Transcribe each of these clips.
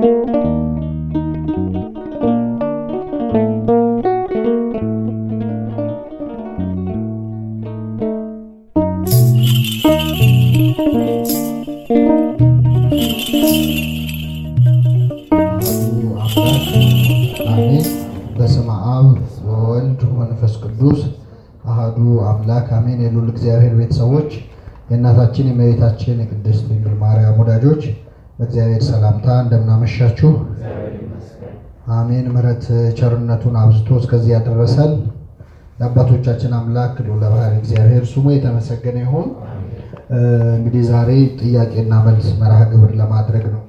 አሜን። በስመ አብ ወወልድ ወመንፈስ ቅዱስ አህዱ አምላክ አሜን። የሉል እግዚአብሔር ቤተሰቦች የእናታችን የእመቤታችን የቅድስት ድንግል ማርያም ወዳጆች በእግዚአብሔር ሰላምታ እንደምናመሻችሁ አሜን። ምሕረት ቸርነቱን አብዝቶ እስከዚህ ያደረሰን የአባቶቻችን አምላክ ልዑለ ባሕርይ እግዚአብሔር ስሙ የተመሰገነ ይሁን። እንግዲህ ዛሬ ጥያቄና መልስ መርሃ ግብር ለማድረግ ነው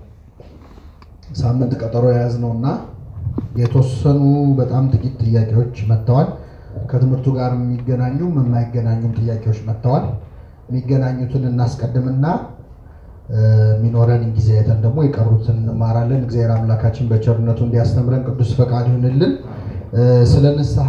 ሳምንት ቀጠሮ የያዝነው እና የተወሰኑ በጣም ጥቂት ጥያቄዎች መጥተዋል። ከትምህርቱ ጋር የሚገናኙም የማይገናኙም ጥያቄዎች መጥተዋል። የሚገናኙትን እናስቀድምና የሚኖረን ጊዜ አይተን ደግሞ የቀሩትን እንማራለን። እግዚአብሔር አምላካችን በቸርነቱ እንዲያስተምረን ቅዱስ ፈቃድ ይሁንልን። ስለ ንስሐ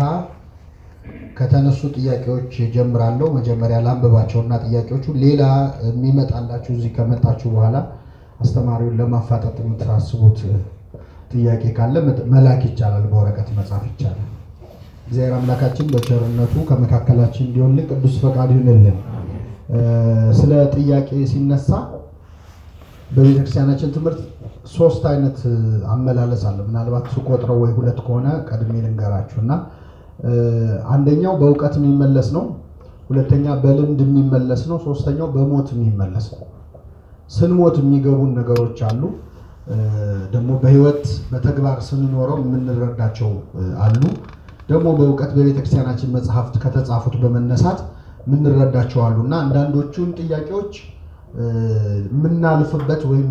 ከተነሱ ጥያቄዎች ጀምራለሁ። መጀመሪያ ላንብባቸውና ጥያቄዎቹ ሌላ የሚመጣላችሁ እዚህ ከመጣችሁ በኋላ አስተማሪውን ለማፋጠጥ የምታስቡት ጥያቄ ካለ መላክ ይቻላል፣ በወረቀት መጻፍ ይቻላል። እግዚአብሔር አምላካችን በቸርነቱ ከመካከላችን እንዲሆንልን ቅዱስ ፈቃድ ይሁንልን። ስለ ጥያቄ ሲነሳ በቤተክርስቲያናችን ትምህርት ሶስት አይነት አመላለስ አለ። ምናልባት ስቆጥረው ወይ ሁለት ከሆነ ቀድሜ ልንገራችሁ እና አንደኛው በእውቀት የሚመለስ ነው። ሁለተኛ በልምድ የሚመለስ ነው። ሶስተኛው በሞት የሚመለስ ነው። ስንሞት የሚገቡን ነገሮች አሉ። ደግሞ በህይወት በተግባር ስንኖረው የምንረዳቸው አሉ። ደግሞ በእውቀት በቤተክርስቲያናችን መጽሐፍት ከተጻፉት በመነሳት የምንረዳቸው አሉ እና አንዳንዶቹን ጥያቄዎች የምናልፍበት ወይም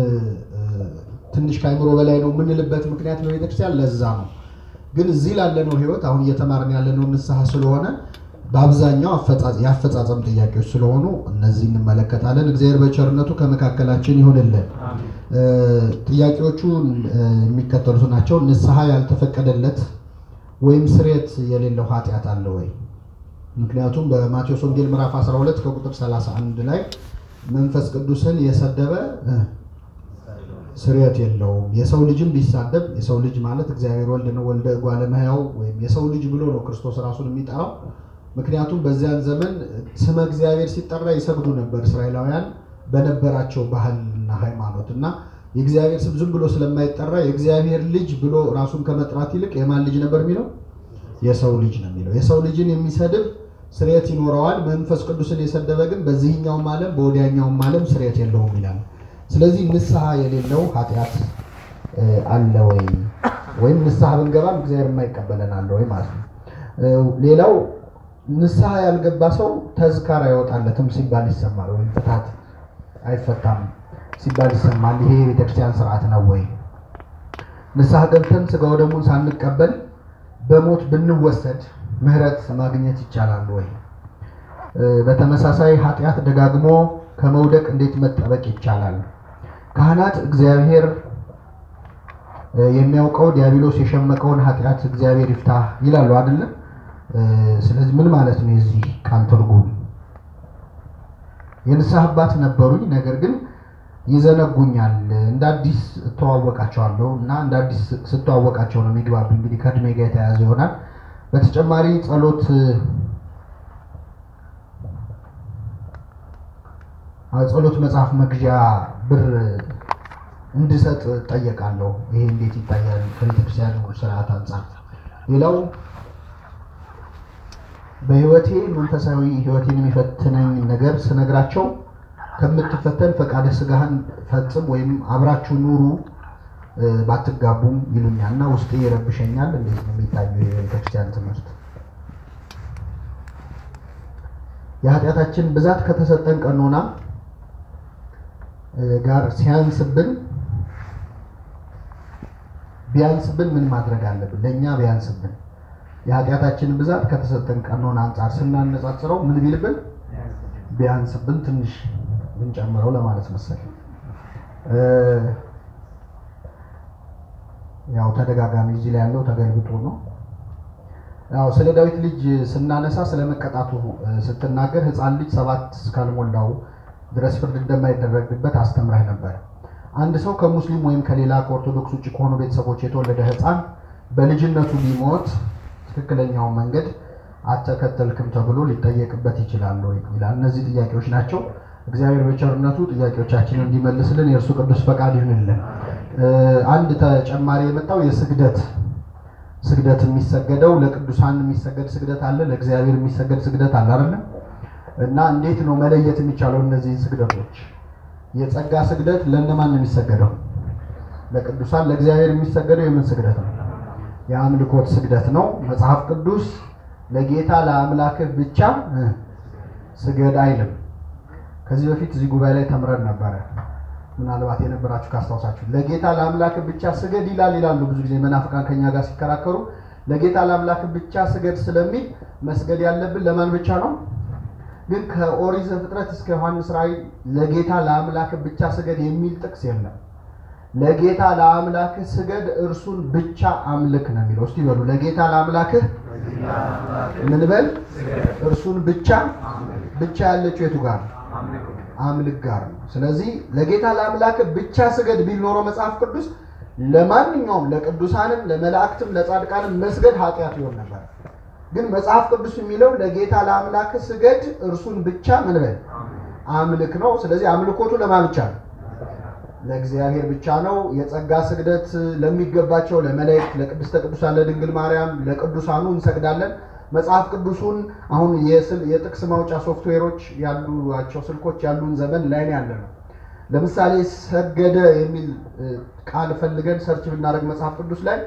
ትንሽ ከአይምሮ በላይ ነው የምንልበት ምክንያት በቤተክርስቲያን ለዛ ነው። ግን እዚህ ላለነው ህይወት አሁን እየተማርን ያለነው ንስሐ ስለሆነ በአብዛኛው የአፈጻጸም ጥያቄዎች ስለሆኑ እነዚህ እንመለከታለን። እግዚአብሔር በቸርነቱ ከመካከላችን ይሆንልን። ጥያቄዎቹ የሚከተሉት ናቸው። ንስሐ ያልተፈቀደለት ወይም ስርየት የሌለው ኃጢአት አለ ወይ? ምክንያቱም በማቴዎስ ወንጌል ምዕራፍ 12 ከቁጥር 31 ላይ መንፈስ ቅዱስን የሰደበ ስርየት የለውም። የሰው ልጅም ቢሳደብ የሰው ልጅ ማለት እግዚአብሔር ወልድ ነው፣ ወልደ እጓለ እመሕያው ወይም የሰው ልጅ ብሎ ነው ክርስቶስ ራሱን የሚጠራው። ምክንያቱም በዚያን ዘመን ስመ እግዚአብሔር ሲጠራ ይሰግዱ ነበር እስራኤላውያን በነበራቸው ባህልና ሃይማኖት እና የእግዚአብሔር ስም ዝም ብሎ ስለማይጠራ የእግዚአብሔር ልጅ ብሎ ራሱን ከመጥራት ይልቅ የማን ልጅ ነበር የሚለው? የሰው ልጅ ነው የሚለው። የሰው ልጅን የሚሰድብ ስርየት ይኖረዋል። መንፈስ ቅዱስን የሰደበ ግን በዚህኛውም ዓለም በወዲያኛውም ዓለም ስርየት የለውም ይላል። ስለዚህ ንስሐ የሌለው ኃጢአት አለ ወይ? ወይም ንስሐ ብንገባም እግዚአብሔር የማይቀበለን አለ ወይ ማለት ነው። ሌላው ንስሐ ያልገባ ሰው ተዝካር አይወጣለትም ሲባል ይሰማል። ወይም ፍታት አይፈታም ሲባል ይሰማል። ይሄ የቤተክርስቲያን ስርዓት ነው ወይ? ንስሐ ገብተን ስጋው ደሙን ሳንቀበል በሞት ብንወሰድ ምህረት ማግኘት ይቻላል ወይ? በተመሳሳይ ኃጢአት ደጋግሞ ከመውደቅ እንዴት መጠበቅ ይቻላል? ካህናት እግዚአብሔር የሚያውቀው ዲያብሎስ የሸመቀውን ኃጢአት እግዚአብሔር ይፍታ ይላሉ አይደለም? ስለዚህ ምን ማለት ነው የዚህ ቃል ትርጉም? የንስሐ አባት ነበሩኝ፣ ነገር ግን ይዘነጉኛል። እንደ አዲስ እተዋወቃቸዋለሁ እና እንደ አዲስ ስተዋወቃቸው ነው የሚግባብ። እንግዲህ ከእድሜ ጋር የተያያዘ ይሆናል። በተጨማሪ ጸሎት ጸሎት መጽሐፍ መግዣ ብር እንድሰጥ ጠየቃለሁ። ይሄ እንዴት ይታያል ከቤተክርስቲያን ስርዓት አንጻር? ሌላው በህይወቴ መንፈሳዊ ህይወቴን የሚፈትነኝ ነገር ስነግራቸው ከምትፈተን ፈቃደ ስጋህን ፈጽም ወይም አብራችሁ ኑሩ ባትጋቡም ይሉኛል እና ውስጤ ይረብሸኛል። እንዴት ነው የሚታየው የቤተክርስቲያን ትምህርት? የኃጢአታችን ብዛት ከተሰጠን ቀኖና ጋር ሲያንስብን ቢያንስብን ምን ማድረግ አለብን? ለእኛ ቢያንስብን የኃጢአታችን ብዛት ከተሰጠን ቀኖና አንጻር ስናነጻጽረው ምን ቢልብን ቢያንስብን ትንሽ ብንጨምረው ለማለት መሰለኝ። ያው ተደጋጋሚ እዚህ ላይ ያለው ተገልብጦ ነው። ያው ስለ ዳዊት ልጅ ስናነሳ ስለ መቀጣቱ ስትናገር ሕፃን ልጅ ሰባት እስካልሞላው ድረስ ፍርድ እንደማይደረግበት አስተምረህ ነበር። አንድ ሰው ከሙስሊም ወይም ከሌላ ከኦርቶዶክስ ውጭ ከሆኑ ቤተሰቦች የተወለደ ሕፃን በልጅነቱ ቢሞት ትክክለኛውን መንገድ አልተከተልክም ተብሎ ሊጠየቅበት ይችላል ወይ ይላል። እነዚህ ጥያቄዎች ናቸው። እግዚአብሔር በቸርነቱ ጥያቄዎቻችንን እንዲመልስልን የእርሱ ቅዱስ ፈቃድ ይሁንልን። አንድ ተጨማሪ የመጣው የስግደት ስግደት የሚሰገደው ለቅዱሳን የሚሰገድ ስግደት አለ፣ ለእግዚአብሔር የሚሰገድ ስግደት አለ አይደለም? እና እንዴት ነው መለየት የሚቻለው እነዚህን ስግደቶች? የጸጋ ስግደት ለእነማን ነው የሚሰገደው? ለቅዱሳን። ለእግዚአብሔር የሚሰገደው የምን ስግደት ነው? የአምልኮት ስግደት ነው። መጽሐፍ ቅዱስ ለጌታ ለአምላክህ ብቻ ስገድ አይልም። ከዚህ በፊት እዚህ ጉባኤ ላይ ተምረን ነበረ። ምናልባት የነበራችሁ ካስታውሳችሁ ለጌታ ለአምላክ ብቻ ስገድ ይላል ይላሉ። ብዙ ጊዜ መናፍቃን ከኛ ጋር ሲከራከሩ ለጌታ ለአምላክ ብቻ ስገድ ስለሚል መስገድ ያለብን ለማን ብቻ ነው? ግን ከኦሪት ዘፍጥረት እስከ ዮሐንስ ራእይ ለጌታ ለአምላክ ብቻ ስገድ የሚል ጥቅስ የለም። ለጌታ ለአምላክህ ስገድ እርሱን ብቻ አምልክ ነው የሚለው። እስቲ በሉ ለጌታ ለአምላክህ ምን በል? እርሱን ብቻ ብቻ ያለችው የቱ ጋር ነው? አምልክ ጋር ነው። ስለዚህ ለጌታ ለአምላክ ብቻ ስገድ ቢል ኖሮ መጽሐፍ ቅዱስ ለማንኛውም ለቅዱሳንም፣ ለመላእክትም፣ ለጻድቃንም መስገድ ኃጢአት ይሆን ነበር። ግን መጽሐፍ ቅዱስ የሚለው ለጌታ ለአምላክ ስገድ እርሱን ብቻ ምን በል አምልክ ነው። ስለዚህ አምልኮቱ ለማን ብቻ ነው? ለእግዚአብሔር ብቻ ነው። የጸጋ ስግደት ለሚገባቸው ለመላእክት፣ ለቅድስተ ቅዱሳን፣ ለድንግል ማርያም፣ ለቅዱሳኑ እንሰግዳለን። መጽሐፍ ቅዱሱን አሁን የጥቅስ ማውጫ ሶፍትዌሮች ያሉቸው ስልኮች ያሉን ዘመን ላይ ያለ ነው። ለምሳሌ ሰገደ የሚል ቃል ፈልገን ሰርች ብናደርግ መጽሐፍ ቅዱስ ላይ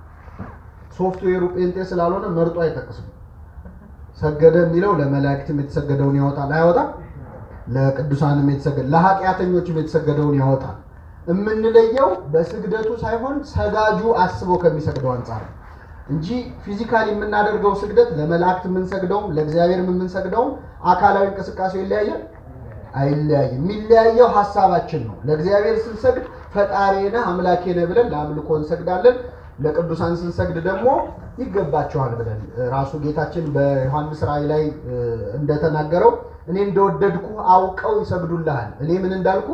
ሶፍትዌሩ ጴንጤ ስላልሆነ መርጦ አይጠቅስም። ሰገደ የሚለው ለመላእክትም የተሰገደውን ያወጣል አያወጣም? ለቅዱሳንም የተሰገደ ለኃጢአተኞችም የተሰገደውን ያወጣል። የምንለየው በስግደቱ ሳይሆን ሰጋጁ አስቦ ከሚሰግደው አንጻር ነው እንጂ ፊዚካሊ የምናደርገው ስግደት ለመላእክት የምንሰግደውም ለእግዚአብሔርም የምንሰግደውም አካላዊ እንቅስቃሴው ይለያያል? አይለያይም። የሚለያየው ሀሳባችን ነው። ለእግዚአብሔር ስንሰግድ ፈጣሪ ነህ አምላኬ ነህ ብለን ለአምልኮ እንሰግዳለን። ለቅዱሳን ስንሰግድ ደግሞ ይገባቸዋል ብለን ራሱ ጌታችን በዮሐንስ ራእይ ላይ እንደተናገረው እኔ እንደወደድኩ አውቀው ይሰግዱልሃል፣ እኔ ምን እንዳልኩ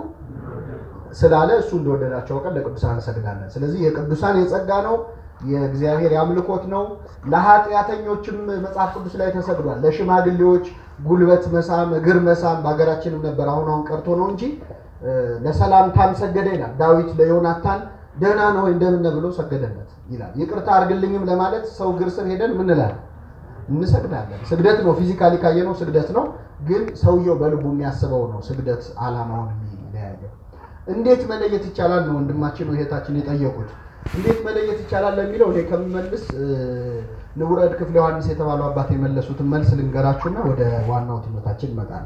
ስላለ እሱ እንደወደዳቸው አውቀን ለቅዱሳን እንሰግዳለን። ስለዚህ የቅዱሳን የጸጋ ነው የእግዚአብሔር የአምልኮት ነው። ለኃጢአተኞችም መጽሐፍ ቅዱስ ላይ ተሰግዷል። ለሽማግሌዎች ጉልበት መሳም፣ እግር መሳም በሀገራችንም ነበር፣ አሁን አሁን ቀርቶ ነው እንጂ ለሰላምታም ሰገደ ይላል ዳዊት ለዮናታን ደህና ነው እንደምን ብሎ ሰገደለት ይላል። ይቅርታ አድርግልኝም ለማለት ሰው እግር ስር ሄደን ምን እንላለን? እንሰግዳለን። ስግደት ነው፣ ፊዚካሊ ካየነው ስግደት ነው። ግን ሰውየው በልቡ የሚያስበው ነው ስግደት ዓላማውን የሚለያየው። እንዴት መለየት ይቻላል ነው ወንድማችን እህታችን የጠየቁት። እንዴት መለየት ይቻላል ለሚለው እኔ ከምመልስ ንቡረድ ክፍለ ዮሐንስ የተባሉ አባት የመለሱትን መልስ ልንገራችሁና ወደ ዋናው ትምህርታችን ይመጣል።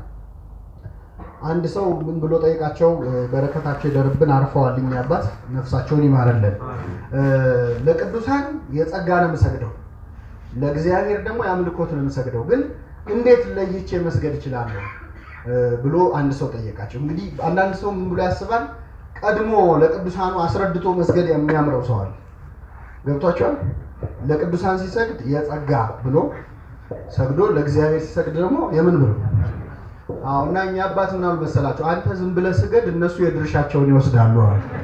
አንድ ሰው ምን ብሎ ጠይቃቸው፣ በረከታቸው ይደርብን አርፈዋል። እኛ አባት ነፍሳቸውን ይማረልን። ለቅዱሳን የጸጋ ነው የምሰግደው፣ ለእግዚአብሔር ደግሞ የአምልኮት ነው የምሰግደው። ግን እንዴት ለይቼ መስገድ እችላለሁ ብሎ አንድ ሰው ጠየቃቸው። እንግዲህ አንዳንድ ሰው ምን ብሎ ያስባል ቀድሞ ለቅዱሳኑ አስረድቶ መስገድ የሚያምረው ሰው አለ። ገብቷቸዋል። ለቅዱሳን ሲሰግድ የጸጋ ብሎ ሰግዶ ለእግዚአብሔር ሲሰግድ ደግሞ የምን ብሎ አዎ። እና እኛ አባት ምን አሉ መሰላቸው? አንተ ዝም ብለህ ስገድ፣ እነሱ የድርሻቸውን ይወስዳሉ።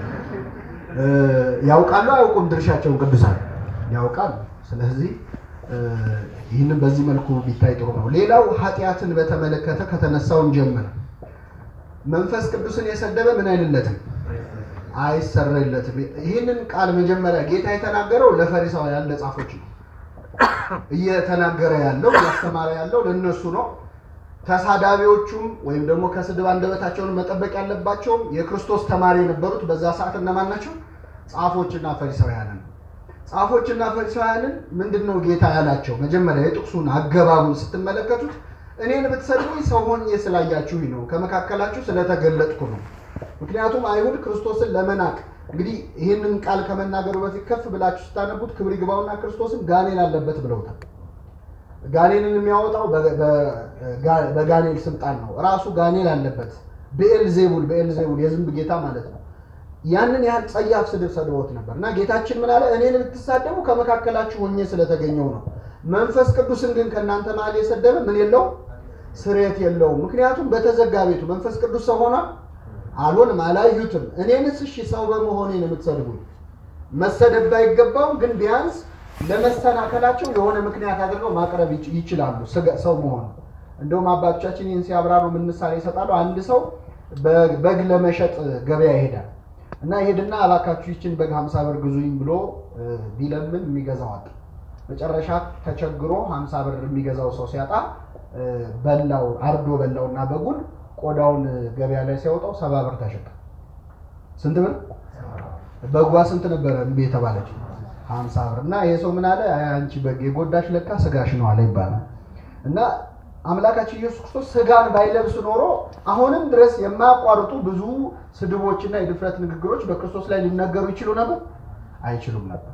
ያውቃሉ አያውቁም? ድርሻቸውን ቅዱሳን ያውቃሉ። ስለዚህ ይህንን በዚህ መልኩ ቢታይ ጥሩ ነው። ሌላው ኃጢአትን በተመለከተ ከተነሳውን ጀምር መንፈስ ቅዱስን የሰደበ ምን አይልለትም አይሰረይለትም። ይህንን ቃል መጀመሪያ ጌታ የተናገረው ለፈሪሳውያን ለጻፎች ነው። እየተናገረ ያለው እያስተማረ ያለው ለእነሱ ነው። ተሳዳቢዎቹም ወይም ደግሞ ከስድብ አንደበታቸውን መጠበቅ ያለባቸውም የክርስቶስ ተማሪ የነበሩት በዛ ሰዓት እነማን ናቸው? ጻፎችና ፈሪሳውያንን። ጻፎችና ፈሪሳውያንን ምንድን ነው ጌታ ያላቸው? መጀመሪያ የጥቅሱን አገባቡን ስትመለከቱት እኔን ብትሰድቡኝ ሰው ሆኜ ስላያችሁኝ ነው፣ ከመካከላችሁ ስለተገለጥኩ ነው። ምክንያቱም አይሁድ ክርስቶስን ለመናቅ እንግዲህ ይህንን ቃል ከመናገሩ በፊት ከፍ ብላችሁ ስታነቡት ክብር ይግባውና ክርስቶስን ጋኔን አለበት ብለውታል። ጋኔንን የሚያወጣው በጋኔል ስልጣን ነው። ራሱ ጋኔል አለበት። ብኤልዜቡል ብኤልዜቡል የዝንብ ጌታ ማለት ነው። ያንን ያህል ጸያፍ ስድብ ሰድቦት ነበር እና ጌታችን ምን አለ? እኔን ብትሳደቡ ከመካከላችሁ ሆኜ ስለተገኘው ነው። መንፈስ ቅዱስን ግን ከእናንተ መሀል የሰደበ ምን የለውም ስርየት የለውም። ምክንያቱም በተዘጋ ቤቱ መንፈስ ቅዱስ ሰው ሆኗል አልሆንም፣ አላዩትም። እኔንስ እሺ ሰው በመሆኔ ነው የምትሰድቡኝ። መሰደብ ባይገባውም ግን ቢያንስ ለመሰናከላቸው የሆነ ምክንያት አድርገው ማቅረብ ይች- ይችላሉ ስጋ- ሰው መሆኑ። እንደውም አባቶቻችን ይህን ሲያብራሩ ምን ምሳሌ ይሰጣሉ? አንድ ሰው በ- በግ ለመሸጥ ገበያ ይሄዳል እና ይሄድና እባካችሁ ይችን በግ ሀምሳ ብር ግዙኝ ብሎ እ፣ ቢለምን የሚገዛው አጣ። መጨረሻ ተቸግሮ ሀምሳ ብር የሚገዛው ሰው ሲያጣ እ፣ በላው አርዶ በላውና በጉን ቆዳውን ገበያ ላይ ሲያወጣው ሰባ ብር ተሸጠ። ስንት ብር? በጓ ስንት ነበረ እምቢ የተባለች? ሀምሳ ብር እና ይሄ ሰው ምን አለ? አይ አንቺ በግ የጎዳሽ ለካ ስጋሽ ነው አለ ይባላል። እና አምላካችን ኢየሱስ ክርስቶስ ስጋን ባይለብስ ኖሮ አሁንም ድረስ የማያቋርጡ ብዙ ስድቦችና የድፍረት ንግግሮች በክርስቶስ ላይ ሊነገሩ ይችሉ ነበር? አይችሉም ነበር።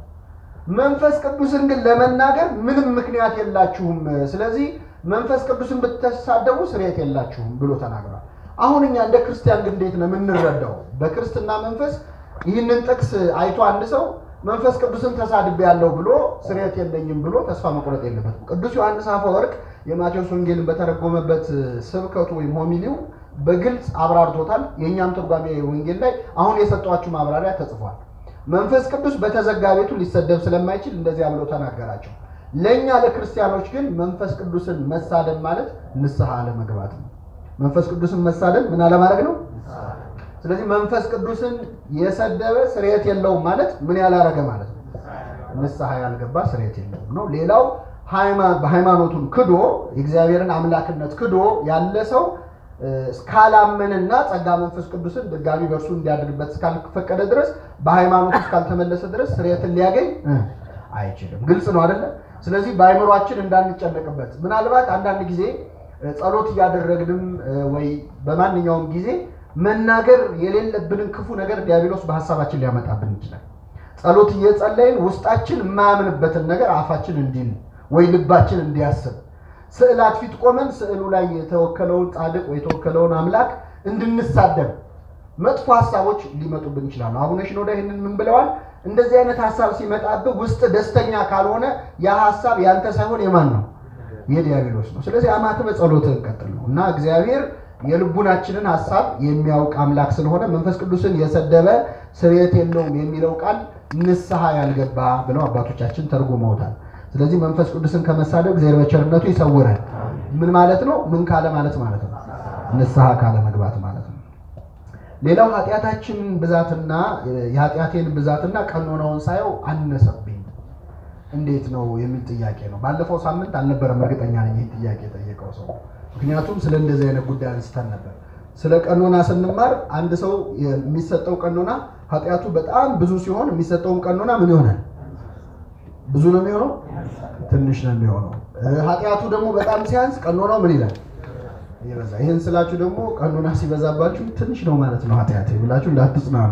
መንፈስ ቅዱስን ግን ለመናገር ምንም ምክንያት የላችሁም፣ ስለዚህ መንፈስ ቅዱስን ብትሳደቡ ስርየት የላችሁም ብሎ ተናግሯል። አሁን እኛ እንደ ክርስቲያን ግን እንዴት ነው የምንረዳው? በክርስትና መንፈስ ይህንን ጥቅስ አይቶ አንድ ሰው መንፈስ ቅዱስን ተሳድቤ ያለው ብሎ ስርየት የለኝም ብሎ ተስፋ መቁረጥ የለበትም። ቅዱስ ዮሐንስ አፈወርቅ የማቴዎስ ወንጌልን በተረጎመበት ስብከቱ ወይም ሆሚሊው በግልጽ አብራርቶታል። የእኛም ትርጓሜ ወንጌል ላይ አሁን የሰጧችሁ ማብራሪያ ተጽፏል። መንፈስ ቅዱስ በተዘጋ ቤቱ ሊሰደብ ስለማይችል እንደዚያ ብሎ ተናገራቸው። ለእኛ ለክርስቲያኖች ግን መንፈስ ቅዱስን መሳደብ ማለት ንስሐ አለመግባት ነው። መንፈስ ቅዱስን መሳደብ ምን አለማድረግ ነው? ስለዚህ መንፈስ ቅዱስን የሰደበ ስርየት የለውም ማለት ምን ያላረገ ማለት ነው? ንስሐ ያልገባ ስርየት የለውም ነው። ሌላው ሃይማ- በሃይማኖቱን ክዶ የእግዚአብሔርን አምላክነት ክዶ ያለ ሰው እ፣ እስካላመንና ጸጋ መንፈስ ቅዱስን ድጋሚ በእርሱ እንዲያድርበት እስካልፈቀደ ድረስ በሃይማኖቱ እስካልተመለሰ ድረስ ስርየትን ሊያገኝ እ፣ አይችልም። ግልጽ ነው አይደለ? ስለዚህ በአይምሯችን እንዳንጨነቅበት ምናልባት አንዳንድ ጊዜ እ፣ ጸሎት እያደረግንም እ፣ ወይ በማንኛውም ጊዜ መናገር የሌለብንን ክፉ ነገር ዲያብሎስ በሀሳባችን ሊያመጣብን ይችላል። ጸሎት እየጸለይን ውስጣችን የማያምንበትን ነገር አፋችን እንዲል ወይ ልባችን እንዲያስብ ስዕላት ፊት ቆመን ስዕሉ ላይ የተወከለውን ጻድቅ ወይ የተወከለውን አምላክ እንድንሳደብ መጥፎ ሀሳቦች ሊመጡብን ይችላሉ። አቡነ ሽኖዳ ይህንን ምን ብለዋል? እንደዚህ አይነት ሀሳብ ሲመጣብህ ውስጥ ደስተኛ ካልሆነ ያ ሀሳብ ያንተ ሳይሆን የማን ነው? የዲያብሎስ ነው። ስለዚህ አማትበ ጸሎትህን ቀጥል ነው እና እግዚአብሔር የልቡናችንን ሀሳብ የሚያውቅ አምላክ ስለሆነ መንፈስ ቅዱስን የሰደበ ስርየት የለውም የሚለው ቃል ንስሐ ያልገባ ብለው አባቶቻችን ተርጉመውታል። ስለዚህ መንፈስ ቅዱስን ከመሳደብ እግዚአብሔር በቸርነቱ ይሰውረን። ምን ማለት ነው? ምን ካለ ማለት ማለት ነው? ንስሐ ካለ መግባት ማለት ነው። ሌላው ኃጢአታችንን ብዛትና የኃጢአቴን ብዛትና ቀኖናውን ሳየው አነሰብኝ እንዴት ነው የሚል ጥያቄ ነው። ባለፈው ሳምንት አልነበረም እርግጠኛ ነኝ ይህ ጥያቄ የጠየቀው ሰው። ምክንያቱም ስለ እንደዚህ አይነት ጉዳይ አንስተን ነበር። ስለ ቀኖና ስንማር አንድ ሰው የሚሰጠው ቀኖና ኃጢአቱ በጣም ብዙ ሲሆን የሚሰጠውም ቀኖና ምን ይሆናል? ብዙ ነው የሚሆነው፣ ትንሽ ነው የሚሆነው። ኃጢአቱ ደግሞ በጣም ሲያንስ ቀኖናው ምን ይላል? ይበዛ። ይህን ስላችሁ ደግሞ ቀኖና ሲበዛባችሁ ትንሽ ነው ማለት ነው ኃጢአት ብላችሁ እንዳትጽናኑ።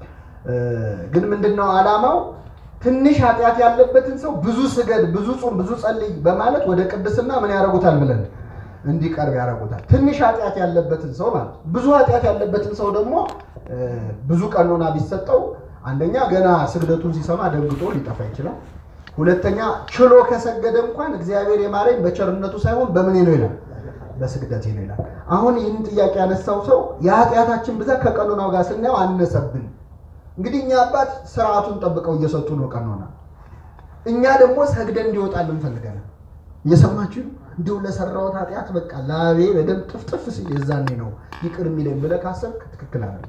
ግን ምንድነው ዓላማው? ትንሽ ኃጢአት ያለበትን ሰው ብዙ ስገድ፣ ብዙ ጹም፣ ብዙ ጸልይ በማለት ወደ ቅድስና ምን ያደርጉታል ብለን እንዲቀርብ ያደርጉታል። ትንሽ ኃጢአት ያለበትን ሰው ማለት ብዙ ኃጢአት ያለበትን ሰው ደግሞ ብዙ ቀኖና ቢሰጠው አንደኛ ገና ስግደቱን ሲሰማ ደንግጦ ሊጠፋ ይችላል። ሁለተኛ ችሎ ከሰገደ እንኳን እግዚአብሔር የማረኝ በቸርነቱ ሳይሆን በምን ነው ይላል፣ በስግደቴ ነው ይላል። አሁን ይህን ጥያቄ ያነሳው ሰው የኃጢአታችን ብዛት ከቀኖናው ጋር ስናየው አነሰብን። እንግዲህ እኛ አባት ስርዓቱን ጠብቀው እየሰጡ ነው ቀኖና፣ እኛ ደግሞ ሰግደን እንዲወጣልን እንፈልጋለን። እየሰማችሁ እንዲሁ ለሰራሁት ኃጢአት በቃ ላቤ በደንብ ጥፍጥፍ ሲል የዛኔ ነው ይቅር የሚለኝ ብለህ ካሰብክ ትክክል አይደለም።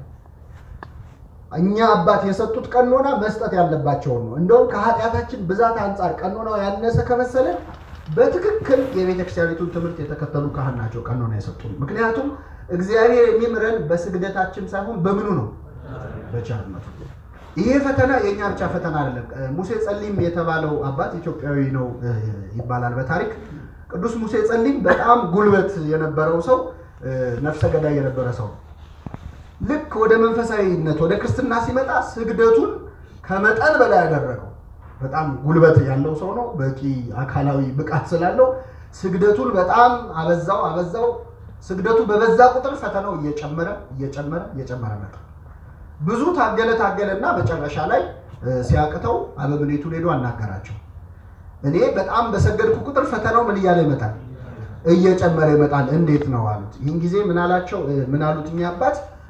እኛ አባት የሰጡት ቀኖና መስጠት ያለባቸውን ነው። እንደውም ከኃጢአታችን ብዛት አንጻር ቀኖናው ያነሰ ከመሰለ በትክክል የቤተ ክርስቲያኒቱን ትምህርት የተከተሉ ካህን ናቸው ቀኖና የሰጡን። ምክንያቱም እግዚአብሔር የሚምረን በስግደታችን ሳይሆን በምኑ ነው? በቸርነቱ። ይሄ ፈተና የእኛ ብቻ ፈተና አይደለም። ሙሴ ጸሊም የተባለው አባት ኢትዮጵያዊ ነው ይባላል በታሪክ ቅዱስ ሙሴ ጸሊም በጣም ጉልበት የነበረው ሰው፣ ነፍሰ ገዳይ የነበረ ሰው ልክ ወደ መንፈሳዊነት ወደ ክርስትና ሲመጣ ስግደቱን ከመጠን በላይ ያደረገው። በጣም ጉልበት ያለው ሰው ነው። በቂ አካላዊ ብቃት ስላለው ስግደቱን በጣም አበዛው አበዛው። ስግደቱ በበዛ ቁጥር ፈተናው እየጨመረ እየጨመረ እየጨመረ መጣ። ብዙ ታገለ ታገለና መጨረሻ ላይ ሲያቅተው አበምኔቱን ሄዶ አናገራቸው። እኔ በጣም በሰገድኩ ቁጥር ፈተናው ምን እያለ ይመጣል? እየጨመረ ይመጣል። እንዴት ነው አሉት። ይህን ጊዜ ምን አላቸው? ምን አሉት? እኛ አባት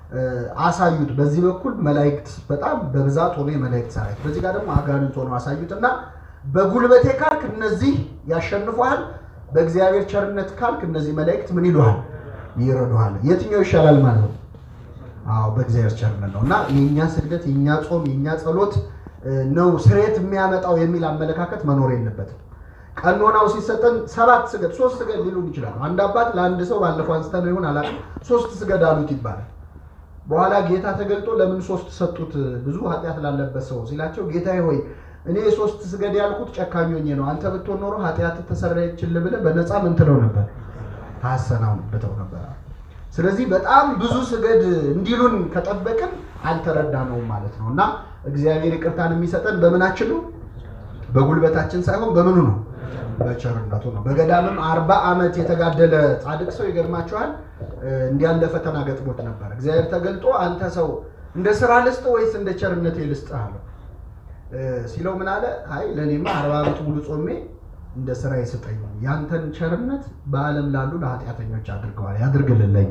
አሳዩት። በዚህ በኩል መላእክት በጣም በብዛት ሆኖ የመላእክት ሰራዊት፣ በዚህ ጋር ደግሞ አጋንንት ሆኖ አሳዩት እና በጉልበቴ ካልክ እነዚህ ያሸንፉሃል፣ በእግዚአብሔር ቸርነት ካልክ እነዚህ መላእክት ምን ይሉሃል? ይረዱሃል። የትኛው ይሻላል ማለት ነው? አዎ በእግዚአብሔር ቸርነት ነው እና የእኛ ስግደት፣ የእኛ ጾም፣ የእኛ ጸሎት ነው ስሬት የሚያመጣው የሚል አመለካከት መኖር የለበትም። ቀኖናው ሲሰጠን ሰባት ስገድ ሶስት ስገድ ሊሉን ይችላሉ። አንድ አባት ለአንድ ሰው ባለፈው አንስተን ይሆን አላውቅም፣ ሶስት ስገድ አሉት ይባላል። በኋላ ጌታ ተገልጦ ለምን ሶስት ሰጡት ብዙ ኃጢአት ላለበት ሰው ሲላቸው፣ ጌታዬ ሆይ እኔ ሶስት ስገድ ያልኩት ጨካኞኜ ነው። አንተ ብትሆን ኖሮ ኃጢአት ተሰረየችልህ ብለህ በነፃ ምን ትለው ነበር? ታሰናብተው ነበር። ስለዚህ በጣም ብዙ ስገድ እንዲሉን ከጠበቅን አልተረዳነውም ማለት ነው እና እግዚአብሔር ይቅርታን የሚሰጠን በምናችን ነው? በጉልበታችን ሳይሆን በምኑ ነው? በቸርነቱ ነው። በገዳምም አርባ ዓመት የተጋደለ ጻድቅ ሰው ይገርማቸዋል። እንዲያለ ፈተና ገጥሞት ነበር። እግዚአብሔር ተገልጦ አንተ ሰው እንደ ስራ ልስጥ ወይስ እንደ ቸርነቴ ልስጥ አለው። ሲለው ምን አለ? አይ ለእኔማ አርባ ዓመት ሙሉ ጾሜ እንደ ስራ ይስጠኝ፣ ያንተን ቸርነት በዓለም ላሉ ለኃጢአተኞች አድርገዋል ያድርግልለኛ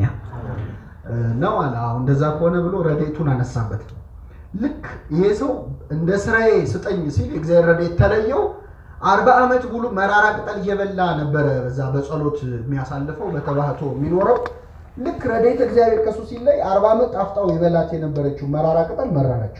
ነው አለ። አሁን እንደዛ ከሆነ ብሎ ረድኤቱን አነሳበት። ልክ ይሄ ሰው እንደ ስራዬ ስጠኝ ሲል እግዚአብሔር ረድኤት ተለየው። አርባ ዓመት ሙሉ መራራ ቅጠል እየበላ ነበረ በዛ በጸሎት የሚያሳልፈው በተባህቶ የሚኖረው። ልክ ረድኤት እግዚአብሔር ከሱ ሲለይ አርባ ዓመት ጣፍጣው የበላት የነበረችው መራራ ቅጠል መረረችው።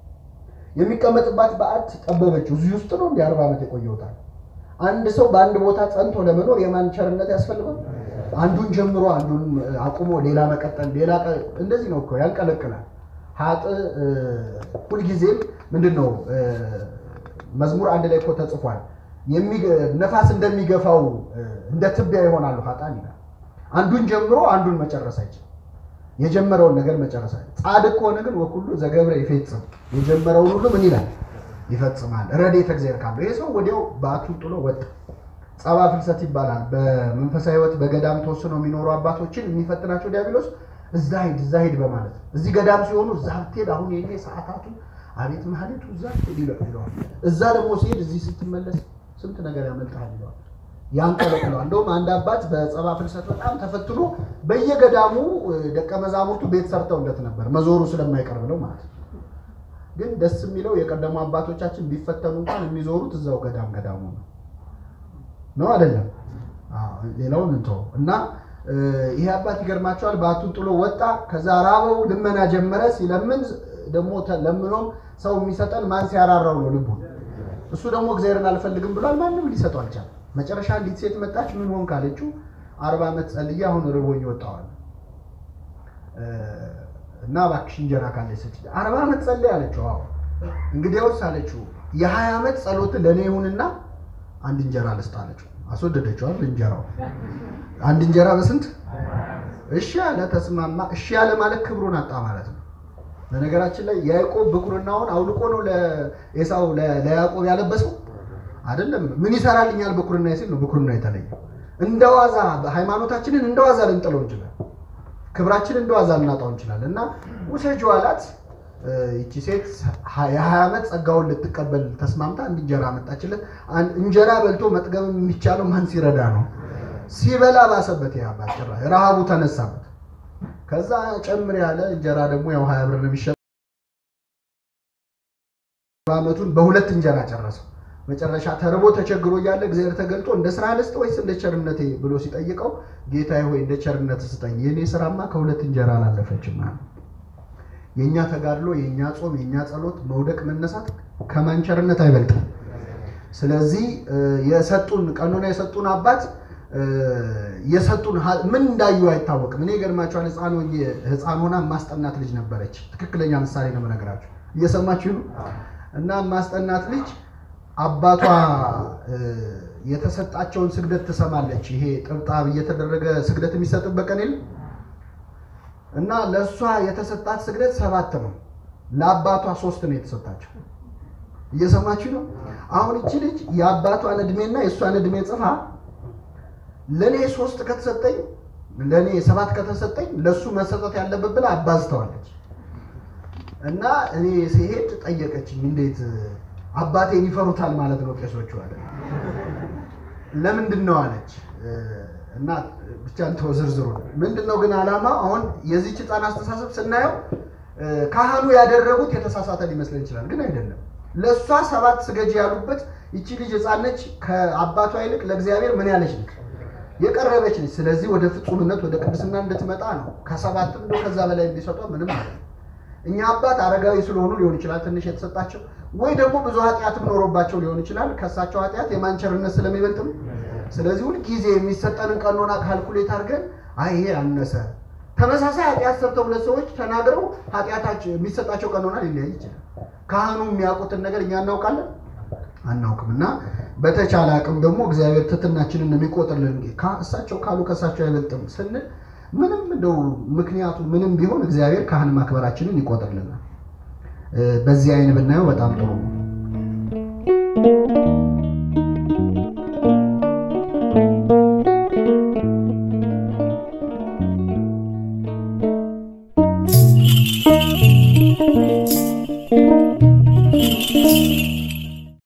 የሚቀመጥባት በዓት ጠበበችው። እዚህ ውስጥ ነው እንደ አርባ ዓመት የቆየውታል። አንድ ሰው በአንድ ቦታ ጸንቶ ለመኖር የማን ቸርነት ያስፈልጋል? አንዱን ጀምሮ አንዱን አቁሞ ሌላ መቀጠል፣ ሌላ እንደዚህ ነው እኮ ያንቀለቅላል። ሀጥ ሁልጊዜም ምንድን ነው መዝሙር አንድ ላይ እኮ ተጽፏል። ነፋስ እንደሚገፋው እንደ ትቢያ ይሆናሉ ሀጣን ይላል። አንዱን ጀምሮ አንዱን መጨረስ አይችልም። የጀመረውን ነገር መጨረስ አይችልም። ጻድቅ ከሆነ ግን ወኩሉ ዘገብረ ይፈጽም፣ የጀመረውን ሁሉ ምን ይላል ይፈጽማል። ረድኤተ እግዚአብሔር ካለው ይሄ ሰው ወዲያው በዓቱን ጥሎ ወጣ። ጸባ ፍልሰት ይባላል። በመንፈሳዊ ሕይወት በገዳም ተወስነው የሚኖሩ አባቶችን የሚፈትናቸው ዲያብሎስ እዛ ሂድ እዛ ሂድ በማለት እዚህ ገዳም ሲሆኑ እዛ ብትሄድ አሁን የኔ ሰዓታቱ አቤት ማህሌቱ እዛ ብትሄድ ይለዋል። እዛ ደግሞ ሲሄድ እዚህ ስትመለስ ስንት ነገር ያመልጣል ይለዋል። ያንቀለቅለዋል። እንደውም አንድ አባት በጸባ ፍልሰት በጣም ተፈትኖ በየገዳሙ ደቀ መዛሙርቱ ቤት ሰርተውለት ነበር መዞሩ ስለማይቀር ብለው ማለት ነው። ግን ደስ የሚለው የቀደሙ አባቶቻችን ቢፈተኑ እንኳን የሚዞሩት እዛው ገዳም ገዳሙ ነው ነው አይደለም? ሌላውን እንተው እና ይሄ አባት ይገርማቸዋል። በዓቱን ጥሎ ወጣ። ከዛ ራበው፣ ልመና ጀመረ። ሲለምን ደግሞ ለምኖም ሰው የሚሰጠን ማን ሲያራራው ነው ልቡ። እሱ ደግሞ እግዚአብሔርን አልፈልግም ብሏል። ማንም ሊሰጠው አልቻለም። መጨረሻ አንዲት ሴት መጣች። ምን ሆን ካለችው አርባ ዓመት ጸልዬ አሁን ርቦኝ ወጣዋል እና እባክሽ እንጀራ ካለች ስጪኝ። አርባ ዓመት ጸልይ አለችው። አዎ እንግዲያውስ አለችው የሀያ ዓመት ጸሎት ለእኔ ይሁንና አንድ እንጀራ ልስጥ አለችው። አስወደደችዋል እንጀራው አንድ እንጀራ በስንት እሺ ያለ ተስማማ። እሺ ያለ ማለት ክብሩን አጣ ማለት ነው። በነገራችን ላይ ያዕቆብ ብኩርናውን አውልቆ ነው ለኤሳው ለያዕቆብ ያለበሰው አይደለም። ምን ይሰራልኛል ብኩርና ሲል ነው ብኩርና የተለየ። እንደዋዛ ሃይማኖታችንን እንደዋዛ ልንጥለው እንችላለን። ክብራችንን እንደዋዛ ልናጣው እንችላለን። እና ውሰጂው አላት። ይቺ ሴት የሀያ ዓመት ጸጋውን ልትቀበል ተስማምታ አንድ እንጀራ መጣችለት። እንጀራ በልቶ መጥገብ የሚቻለው ማን ሲረዳ ነው? ሲበላ ባሰበት። ይህ አባት ጭራሽ ረሃቡ ተነሳበት። ከዛ ጨምር ያለ እንጀራ ደግሞ ያው ሀያ ብር ነው የሚሸጠው። ዓመቱን በሁለት እንጀራ ጨረሰው። መጨረሻ ተርቦ ተቸግሮ እያለ እግዚአብሔር ተገልጦ እንደ ስራ ልስጥ ወይስ እንደ ቸርነቴ ብሎ ሲጠይቀው ጌታዬ ሆይ እንደ ቸርነት ስጠኝ፣ የእኔ ስራማ ከሁለት እንጀራ አላለፈችም ማለት የእኛ ተጋድሎ፣ የእኛ ጾም፣ የእኛ ጸሎት፣ መውደቅ መነሳት ከማን ቸርነት አይበልጥም። ስለዚህ የሰጡን ቀኖና የሰጡን አባት የሰጡን ምን እንዳዩ አይታወቅም። እኔ ገርማቸዋል። ህፃን ሆና ማስጠናት ልጅ ነበረች። ትክክለኛ ምሳሌ ነው የምነግራቸው። እየሰማችሁ ነው። እና ማስጠናት ልጅ አባቷ የተሰጣቸውን ስግደት ትሰማለች። ይሄ ጥብጣብ እየተደረገ ስግደት የሚሰጥበት ቀን የለም እና ለእሷ የተሰጣት ስግደት ሰባት ነው። ለአባቷ ሶስት ነው የተሰጣቸው። እየሰማችሁ ነው። አሁን እቺ ልጅ የአባቷን እድሜና የእሷን እድሜ ጽፋ ለእኔ ሶስት ከተሰጠኝ ለእኔ ሰባት ከተሰጠኝ ለእሱ መሰጠት ያለበት ብላ አባዝተዋለች። እና እኔ ሲሄድ ጠየቀችኝ፣ እንዴት አባቴን ይፈሩታል ማለት ነው ቄሶቹ አለ። ለምንድን ነው አለች። እና ብቻ እንተው ዝርዝሩ ምንድን ነው ግን ዓላማ አሁን የዚህች ህፃን አስተሳሰብ ስናየው ካህኑ ያደረጉት የተሳሳተ ሊመስለን ይችላል፣ ግን አይደለም። ለእሷ ሰባት ስገጂ ያሉበት ይቺ ልጅ ህፃን ነች። ከአባቷ ይልቅ ለእግዚአብሔር ምን ያለች ነች? የቀረበች ነች። ስለዚህ ወደ ፍጹምነት ወደ ቅድስና እንድትመጣ ነው። ከሰባትም እንደው ከዛ በላይ እንዲሰጧ ምንም አለ እኛ አባት አረጋዊ ስለሆኑ ሊሆን ይችላል ትንሽ የተሰጣቸው፣ ወይ ደግሞ ብዙ ኃጢአትም ኖሮባቸው ሊሆን ይችላል። ከእሳቸው ኃጢአት የማንቸርነት ስለሚበልጥ ነው። ስለዚህ ሁልጊዜ የሚሰጠንን ቀኖና ካልኩሌት አድርገን አይ ይሄ አነሰ ተመሳሳይ ኃጢአት ሰርተው ሁለት ሰዎች ተናግረው ኃጢአታቸው የሚሰጣቸው ቀኖና ሊለያይ ይችላል። ካህኑ የሚያውቁትን ነገር እኛ እናውቃለን አናውቅም። እና በተቻለ አቅም ደግሞ እግዚአብሔር ትትናችንን የሚቆጥርልን እሳቸው ካሉ ከእሳቸው አይበልጥም ስንል ምንም እንደው ምክንያቱ ምንም ቢሆን እግዚአብሔር ካህን ማክበራችንን ይቆጥርልናል። በዚህ አይን ብናየው በጣም ጥሩ ነው። Thank you.